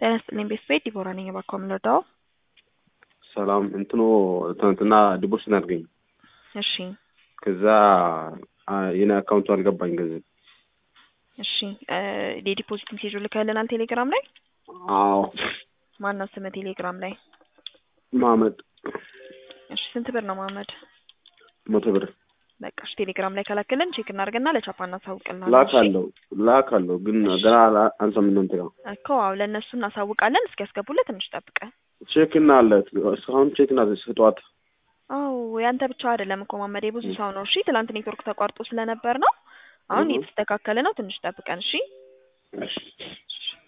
ጤና ይስጥልኝ ቤተሰብ ዲቦራ ነኝ። እባክዎ የምንረዳው? ሰላም እንትኑ ትናንትና ዲቦርስ አድርገኝ እሺ ከዛ የኔ አካውንቱ አልገባኝ ገንዘብ። እሺ የዲፖዚት ሜሴጅ ልከልናል ቴሌግራም ላይ። አዎ ማነው ስምህ ቴሌግራም ላይ? ማመድ እሺ ስንት ብር ነው ማመድ? መቶ ብር በቃ እሺ ቴሌግራም ላይ ከላክልን ቼክ እናድርግና ለቻፓ እናሳውቅልናለን። ላክ አለው ላክ አለው ግን ገና አንሰም እናንተ ጋር እኮ አዎ ለእነሱ እናሳውቃለን። እስኪያስገቡልህ ትንሽ ጠብቀን። ቼክ እና አለ እስካሁን ቼክ እና ጠዋት አዎ ያንተ ብቻ አይደለም እኮ ማመድ የብዙ ሰው ነው። እሺ ትላንት ኔትወርክ ተቋርጦ ስለነበር ነው። አሁን እየተስተካከለ ነው። ትንሽ ጠብቀን እሺ። እሺ